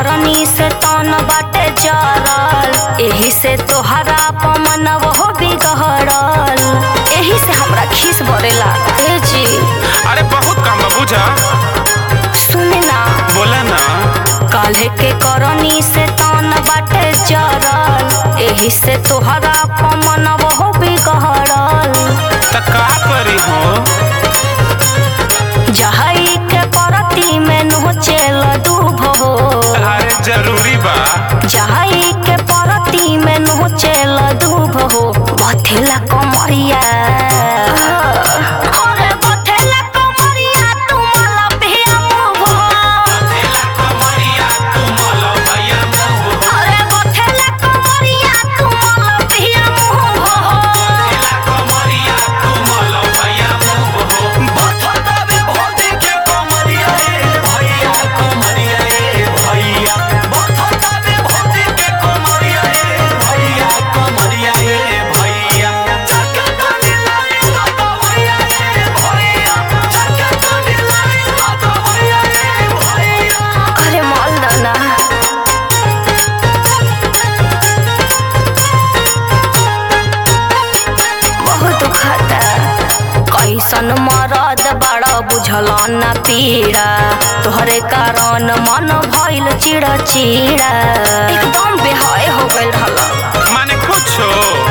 करनी से तन बाटे जरल एही से तोहरा पमन वो बिगड़ल एही से हमरा खीस बरेला ए जी अरे बहुत काम बा बुझा सुने ना बोला ना काल्हे के करनी से तन बाटे जरल एही से तोहरा पमन वो बिगड़ल त का करी हो जहई के परती में नोचेल डूब हो अरे जरूरी बा जहई के परती में नोचेल डूब हो बथेला कमरिया अरे बथेला कमरिया तुमला भिया मुभ अरे बथेला कमरिया तुमला भिया मुभ अरे माल दाना बहुत दुखता कैसन मरद बड़ा बुझल न पीड़ा तोहरे कारण मन भइल चिड़ा चिड़ा एकदम बेहाय हो गइल रहला माने कुछो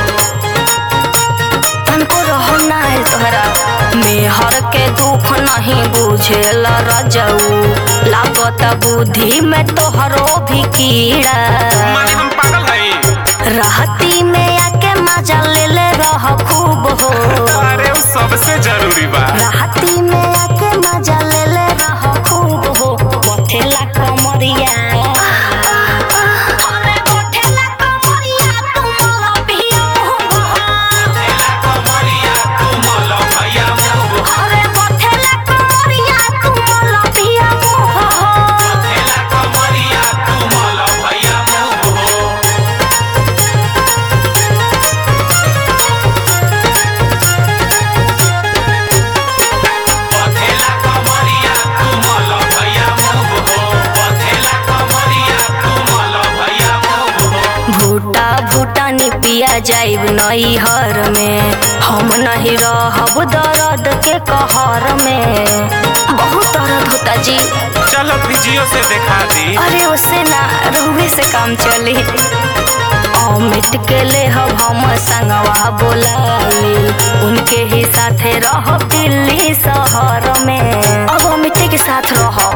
तनको रहो ना आइल तोहरा मेहर के दुख नहीं बुझेल रजऊ लागत बुद्धि में तोहरो भी कीड़ा माने हम पागल हई राहती में आके मजा ले ले रह खूब हो अरे वो सबसे जरूरी बा राहती में आके मजा ले ले रह खूब हो बथेला कमरिया अरे बथेला कमरिया तुमला भिया अरे बथेला कमरिया तुमला भिया भूटा भूटानी पिया जाइब नई हर में हम नहीं रहब दर्द के कहर में बहुत दर्द होता जी चलो फिजियो से दिखा दी अरे उससे ना रहुए से काम चली अमित के ले हम हम संगवा बोलाली उनके ही साथे रह दिल्ली शहर में अब अमित के साथ रह